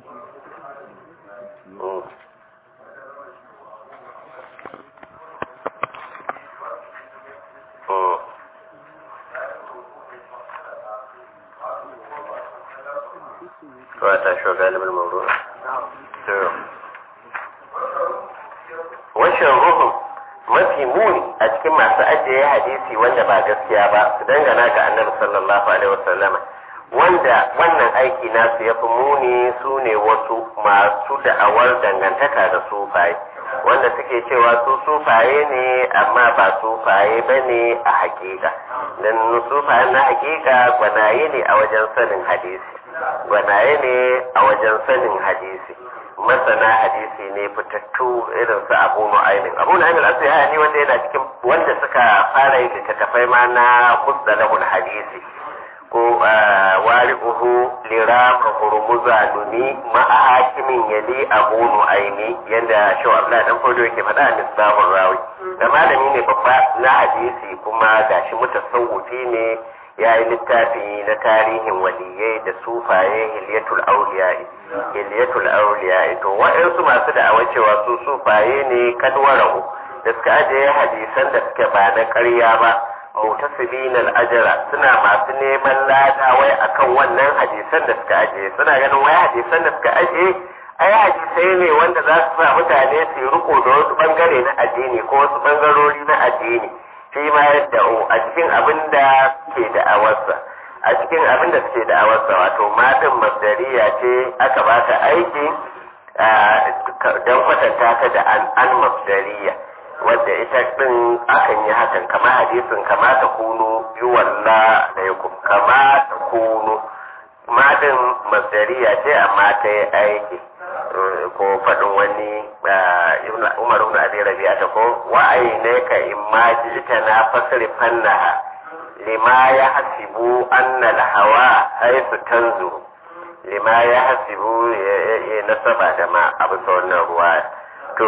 Mm. Mm. Wata shugalibin mauru. Washin ruhu mafi muni a cikin masu ajiye hadisi wanda ba gaskiya ba su dangana ga annabi sallallahu alaihi wasallama wanda wannan aiki nasu ya fi muni su ne wasu masu da'awar dangantaka da sufaye wanda suke cewa su sufaye ne amma ba sufaye ba ne a hakika don sufaye na hakika gwanaye ne a wajen sanin hadisi gwanaye ne a wajen sanin hadisi masana hadisi ne fitattu irin su abu nu'aymin abu nu'aymin al ne wanda yana cikin wanda suka fara yin littattafai ma na musdalahul hadisi ko wari'uhu lirama hurmuza nuni ma'a hakimin yali abu nu'aymi yanda shi Abdullah dan fodo yake faɗa a misbahur rawi da malami ne babba na hadisi kuma gashi mutasawwifi ne ya yi littafi na tarihin waliyai da sufaye hilyatul auliya'i hilyatul auliya'i to waɗansu masu da'awa cewa su sufaye ne kadwara'u da suka ajiye hadisan da suke ba na ƙarya ba mutasibin al'ajara suna masu neman lada wai akan wannan hadisan da suka ajiye suna ganin wai hadisan da suka ajiye ai hadisai ne wanda za su sa mutane su yi riko da wasu bangare na addini ko wasu bangarori na addini shi ma yadda a cikin abin da ke da'awarsa a cikin abin da suke da'awarsa wato matan masdariya ce aka ba ta aiki don kwatanta ta da an masdariya wadda ita din akan yi hakan kama hadisin kama ta kunu yi walla da yakum kama ta kunu madin masdariya ce amma ta yi aiki ko faɗin wani umar ibn abi rabi'a ta ko wa'ayi ne ka imma ita na fasri fannaha lima ya hasibu anna hawa haisu tanzuru lima ya hasibu ya nasaba da ma abu wannan ruwa to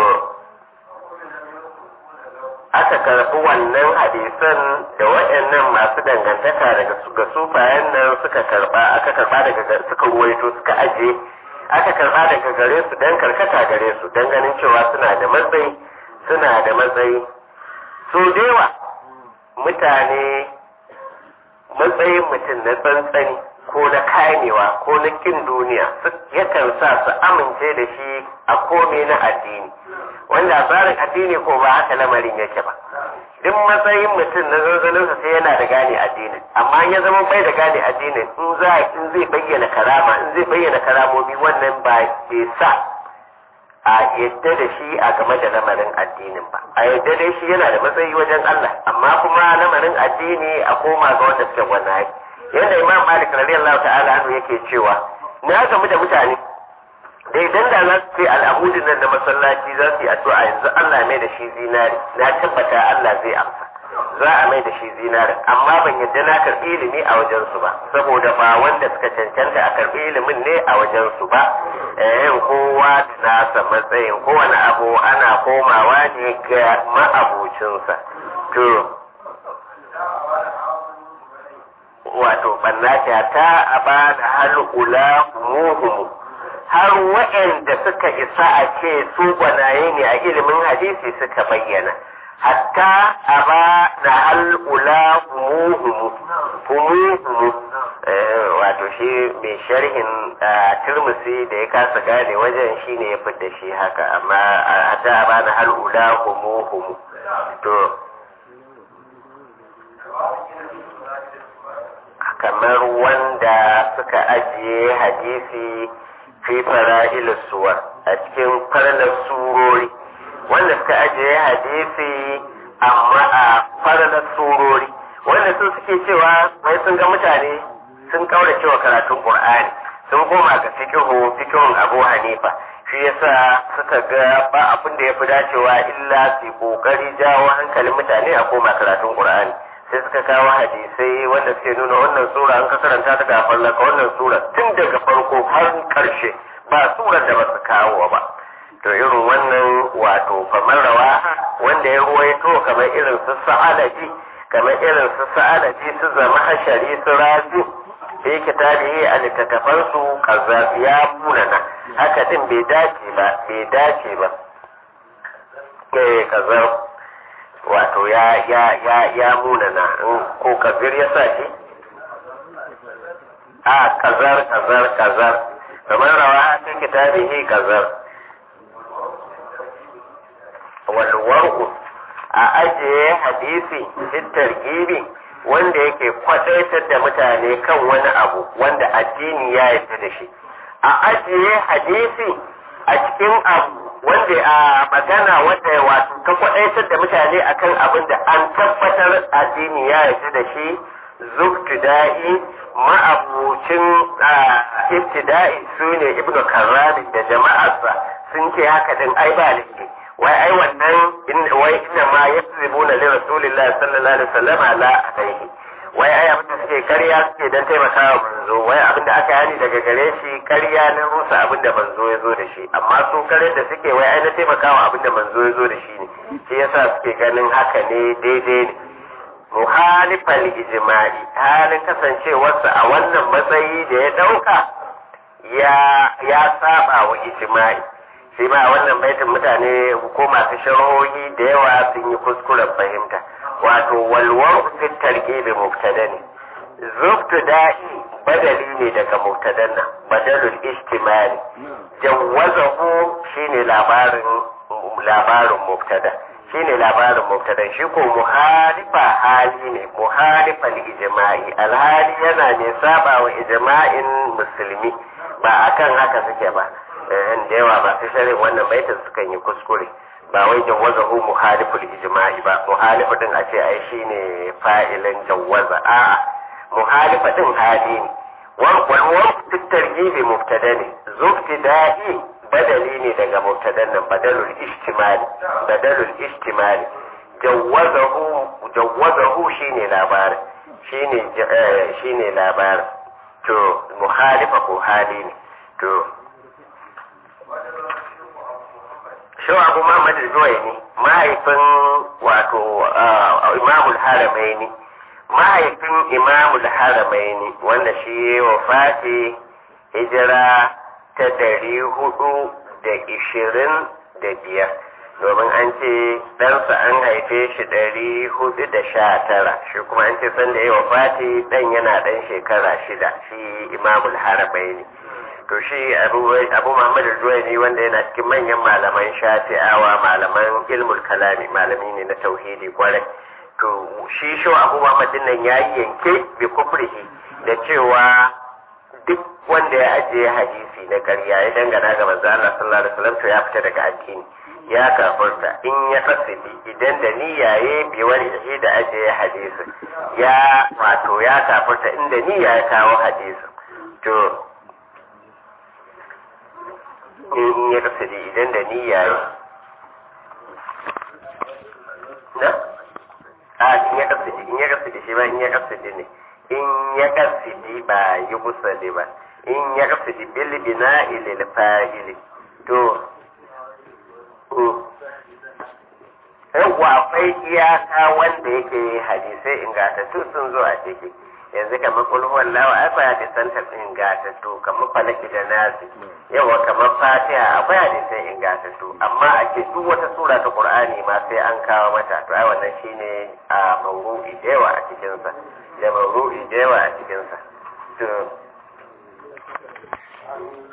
aka karɓi wannan hadisan da waɗannan masu dangantaka daga ga sufayen nan suka karɓa aka karɓa daga suka ruwaito suka aje aka karɓa daga gare su dan karkata gare su dan ganin cewa suna da matsayi suna da matsayi so dewa mutane matsayin mutum na tsantsani ko na kamewa ko na kin duniya yakan sa su amince da shi a kome na addini wanda tsarin addini ko ba haka lamarin yake ba duk matsayin mutum na zanzaninsa sai yana da gane addinin amma ya zama bai da gane addinin in za in zai bayyana karama in zai bayyana karamomi wannan ba ke sa a yadda da shi a game da lamarin addinin ba a yadda da shi yana da matsayi wajen Allah amma kuma lamarin addini a koma ga wanda suke gwanaye yadda imam malik radiyallahu ta'ala anhu yake cewa na gamu da mutane da idan da za su ce al'amudin nan da masallaci za su yi addu'a yanzu Allah mai da shi zinari na tabbata Allah zai amsa za a mai da shi zinari amma ban yadda na karɓi ilimi a wajen su ba saboda ba wanda suka cancanta a karɓi ilimin ne a wajen su ba eh kowa da nasa matsayin kowane abu ana komawa ne ga ma'abucinsa to wato ɓannata ta a ba da halƙula muhumu har waɗanda suka isa a ce su gwanaye ne a ilimin hadisi suka bayyana hatta a ba da halƙula muhumu muhumu wato shi mai sharhin turmusi da ya kasa gane wajen shi ne ya fidda shi haka amma hatta a ba da halƙula muhumu to kamar wanda suka ajiye hadisi fi fara'il suwar a cikin farnar surori wanda suka ajiye hadisi amma a farnar surori wanda su suke cewa wai sun ga mutane sun kaura cewa karatun qur'ani sun koma ga fikihu fikihun abu hanifa shi yasa suka ga ba abin da ya fi dacewa illa su kokari jawo hankalin mutane a koma karatun qur'ani sai suka kawo hadisai wanda suke nuna wannan sura an ka karanta ta ga fallaka wannan sura tun daga farko har karshe ba surar da ba su kawo ba to irin wannan wato kamar rawa wanda ya ruwaito kamar irin su sa'alaji kamar irin su sa'alaji su zama hashari su razi da yake tarihi a littattafan su ya munana haka din bai dace ba bai dace ba eh kazar wato ya ya ya ya munana in ko kabir ya sa shi a kazar kazar kazar kamar rawa cikin kitabihi kazar walwar'u a ajiye hadisi fitar gibi wanda yake kwadaitar da mutane kan wani abu wanda addini ya yarda da shi a ajiye hadisi a cikin abu wanda a magana wanda wato ka kwadaitar da mutane akan abin da an tabbatar addini ya yarda da shi zubtida'i ma'abucin ibtida'i su ne ibnu karrami da jama'arsa sun ce haka din ai ba laifi wai ai wannan wai inna ma yasribuna li rasulillahi sallallahu alaihi wasallam la alaihi wai ai abinda suke karya suke dan taimakawa manzo wai abinda aka yani daga gare shi karya na rusa abinda manzo ya zo da shi amma su kare da suke wai ai na taimakawa abinda manzo ya zo da shi ne shi yasa suke ganin haka ne daidai ne muhalifal ijma'i halin kasancewarsa a wannan matsayi da ya dauka ya ya saba wa ijma'i shi ma a wannan baitin mutane ko masu sharhohi da yawa sun yi kuskuren fahimta wato walwar fi targibi mubtada ne zubtu da'i badali ne daga mubtadan nan badalul istimali jawwazahu shine labarin labarin mubtada shine labarin mubtada shi ko muhalifa hali ne muhalifa ijma'i alhali yana ne saba wa ijma'in musulmi ba akan haka suke ba da yawa ba su sharin wannan baitin sukan yi kuskure ba wai jawaza hu muhaliful ijma'i ba muhalifu din a ce ai shine fa'ilin jawaza a'a muhalifa din hali ne wal wal targibi mubtada ne zubtida'i badali ne daga mubtadan nan badalul ijtimali badalul ijtimali jawazahu jawazahu shine labarin shine shine labarin to muhalifa ko hali ne to Shehu Abu Muhammad Zuwaini mahaifin wato Imamul Haramaini mahaifin Imamul Haramaini wanda shi wa fati hijira ta dari hudu da ishirin da biyar domin an ce ɗansa an haife shi ɗari hudu da sha tara shi kuma an ce sanda ya wa fati ɗan yana ɗan shekara shida shi Imamul Haramaini to shi abu muhammadu zuwaini wanda yana cikin manyan malaman shafi'awa malaman ilmul kalami malami ne na tauhidi kwarai to shi shi abu muhammadin nan ya yi yanke bi kufrihi da cewa duk wanda ya ajiye hadisi na ƙarya ya dangana ga manzo Allah sallallahu alaihi wasallam to ya fita daga addini ya kafurta in ya fasidi idan da niyya ya bi wani da ajiye hadisi ya wato ya kafurta inda niyya ya kawo hadisi to in ya kasance idan da niyya ya na a in ya kasance in ya kasance shi ba in ya kasance ne in ya kasance ba yi kusa ne ba in ya kasance bil bina ilil fa'ili to yawwa akwai iyaka wanda yake hadisai ingantattu sun zo a ciki yanzu kamar kulhuwan lawa ai ba hadisan ta ingantattu kamar falaki da nasi yawa kamar fatiha akwai hadisai ingantattu amma a ce duk wata sura ta qur'ani ma sai an kawo mata to ai wannan shine a mawru'i da yawa a cikin sa da mawru'i da yawa a cikin sa to